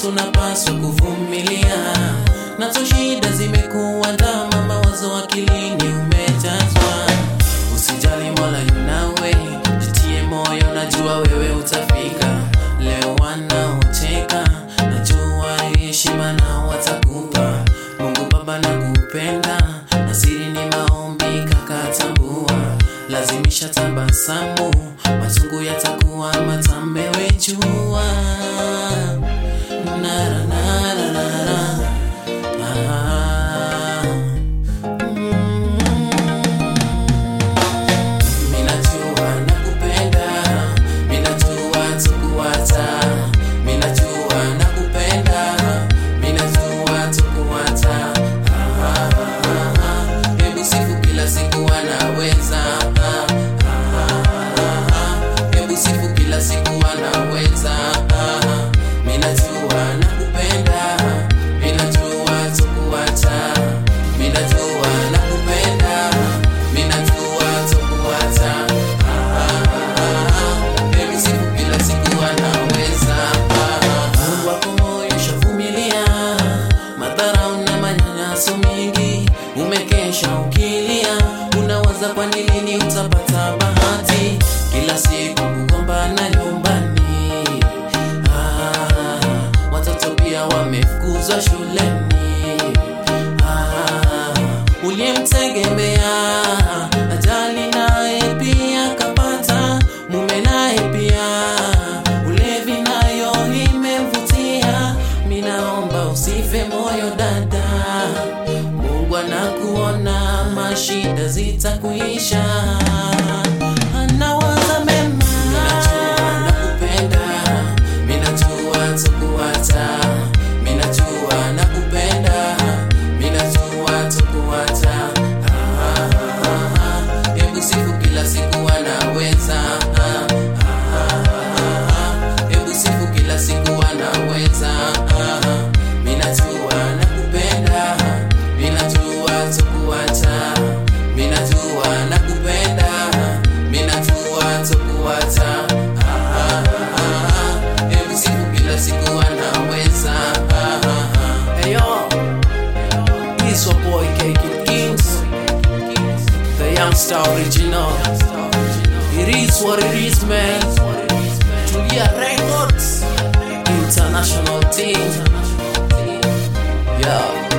tunapaswa kuvumilia, nazo shida zimekuwa ndama, mawazo akilini umejazwa. Usijali, Mola yunawe, jitie moyo, najua wewe utafika. Leo wanaocheka, najua heshima na watakupa. Mungu Baba nakupenda, na siri ni maombi kakatambua, lazimisha tabasamu, machungu yatakuwa matamu, wewe jua. Nara, nara, nara. Ah. Mm. Minajua nakupenda, minajua tukuacha, minajua nakupenda, minajua tukuacha. Ah, ah, ah. Hebu sifu kila siku anaweza. Ah, ah, ah. Hebu sifu kila siku anaweza. Ah, minajua nakupenda, minajua tukuacha, minajua nakupenda, minajua tukuacha. Hebu siku kila siku anaweza. Mungu wako moyo shavumilia madharau na manyanyaso mengi, umekesha ukilia, unawaza kwa ni lini utapata bahati, kila siku kugombana nyumbani. Ah, watoto pia wamefukuzwa shuleni. Ah, uliyemtegemea ajali naye pia kapata, mume naye pia ulevi nayo imemvutia. Minaomba usife moyo dada, Mungu anakuona, mashida zitakuisha. Anawaza mema. Minajua nakupenda, minajua tukuacha, minajua nakupenda, minajua tukuacha. Ah, ah, ah. Hebu sifu kila siku anaweza. Ah, ah, ah. Hebu sifu kila siku anaweza. Ah, minajua nakupenda, minajua tukuacha, minajua nakupenda, minajua tukuacha. Ah, ah, ah. Hebu sifu kila siku anaweza. Ah, ah, ah. Hey yo, it's your boy K Kid Kings, the youngster original. It is what it is, man. Julia Records, international team. Yeah.